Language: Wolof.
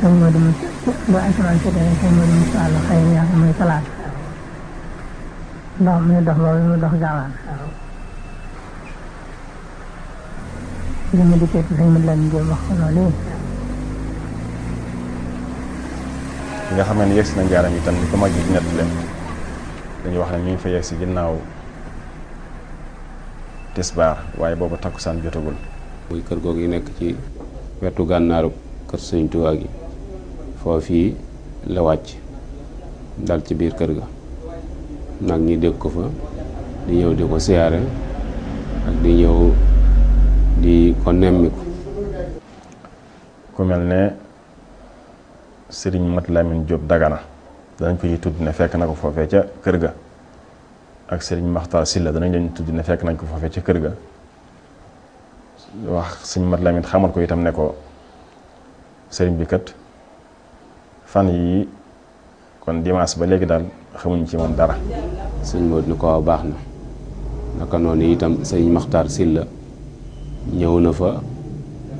sëñ Modou Moussa ba asamaan si dana sëñ Modou Moussa la xëy na yàlla muy talaata ndox muy dox boobu mu dox gaawaan li mu dikkee ci sëñ Modou Lamine Diop wax ko loolu nga xam ne yegg si na njaaram itam ni ko mag ji di nett leen dañuy wax ne ñu ngi fa yegg si ginnaaw tisbaar waaye boobu takkusaan jotagul muy kër googu yi nekk ci wetu gànnaaru kër sëñ Tuubaa gi foofii la wàcc dal ci biir kër ga nag ñi dégg ko fa di ñëw di ko siyaare ak di ñëw di ko nemmiku ku mel ne sëriñ Mat Lamine Diop Dagana danañ ko ci tudd ne fekk na ko foofee ca kër ga ak sëriñ Maxtaar Silla danañ leen tudd ne fekk nañ ko foofee ca kër ga wax sëriñ Mat Lamine xamal ko itam ne ko sëriñ bi kat fan yi kon dimanche ba léegi daal xamuñ ci moom dara sëñ Modou ni ko waaw baax na naka noonu itam sëñ Maxtaar Silla ñëw na fa